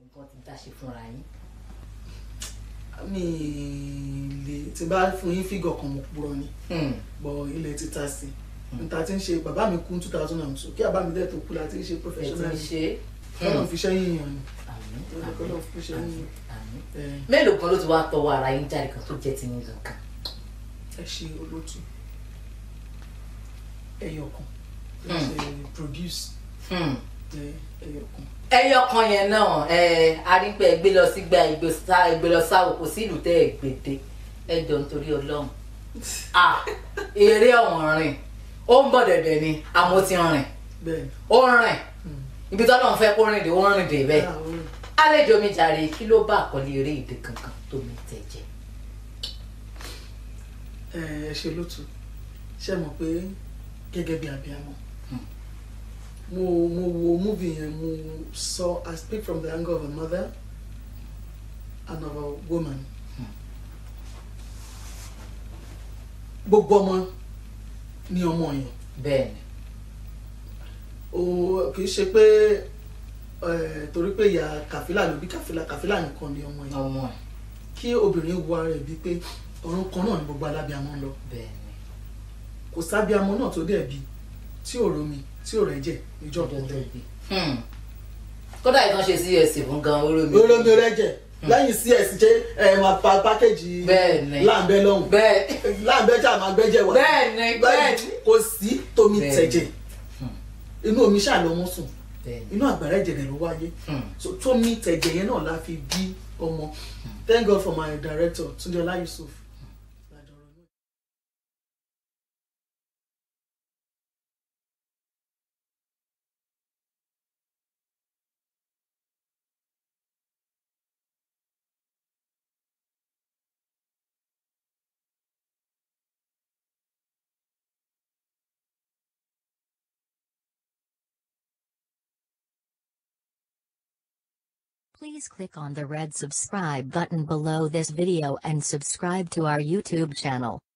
nǹkan ti dáṣe fúnra yín. mi lè tí bá fún yín fígọ̀ kan mo purọ́ ni Hmm. bọ̀ ilẹ̀ ti ta sí níta tí ń ṣe bàbá mi kú two thousand and two kí àbá mi dẹ̀ tó kú la ti ń ṣe ẹ ti professional ń ṣe é. kọ́nà fi ṣẹ́yìn yàn ni àmín kọ́nà fi ṣẹ́yìn àmín yàn àmín. ẹ mélòó kan ló ti wá tọwọ́ ara yín jáde kan tó jẹ́ ti yín gangan. ẹ ṣe olótú ẹyọ kan ẹ Hmm. ṣe produce Hmm. ẹ ẹyọ kan ẹyọ kan yẹn náà ẹ arígbẹ gbé lọ sí gba ìgbé sá ìgbé lọ sáwò kò sí ìlú tẹ ẹ gbèdé ẹ jọ nítorí Ọlọ́run ah eré ọ̀hún rìn ó ń bọ̀ dẹ̀dẹ̀ ni àmọ́ ti rìn bẹ́ẹ̀ ni. ó ń rìn ibi tí Ọlọ́run fẹ́ kó rìn dé ó ń rìn dé bẹ́ẹ̀ Ah, ó rìn. àlejò mi jàre kí ló bá àkọlé eré ìdè kankan tó mi tẹ̀ jẹ́ ẹ ẹ ṣe lótú ṣe mọ̀ pé gẹ́gẹ́ bí abiyamọ mo mo wo movie yẹn mo sọ I speak from the angle of a mother and of a woman gbogbo ọmọ ni ọmọ yẹn bẹ́ẹ̀ ni o kì í ṣe pé ẹ torí pé ìyá kàfílà ló bí kàfílà kàfílà nìkan ni ọmọ yẹn ọmọ ẹ̀ kí obìnrin wo ara ẹ̀ bíi pé ọ̀run kan náà ni gbogbo alábíamọ ń lọ bẹ́ẹ̀ ni kò sábíamọ náà tó dẹ̀ bí tí ò romi tí ò rẹ́jẹ̀ níjọ́ ọjọ́ tó kọ̀ọ̀kan bí Hmm. kódà ìkan ṣe csc fún gan orí mi olómi rẹ́jẹ̀ lẹ́yìn cs ṣe ẹ̀ máa pa pákéjì Bẹ́ẹ̀ ni. láǹbẹ́ lọ́hùn bẹ́ẹ̀ láǹbẹ́ jà máa gbẹ́jẹ̀ wá bẹ́ẹ̀ ni bẹ́ẹ̀ ni kò sí tómi Bẹ́ẹ̀ ni. tẹ̀jẹ̀ inú omi ṣáà lọ́mọ sùn bẹ́ẹ̀ ni inú àgbàrá ẹ̀jẹ̀ rẹ̀ ló wáyé Hmm. so tómi tẹ̀jẹ̀ yẹn náà la fi bí ọmọ thank God for my director Túndé Ọlá Yusuf. Please click on the red subscribe button below this video and subscribe to our YouTube channel.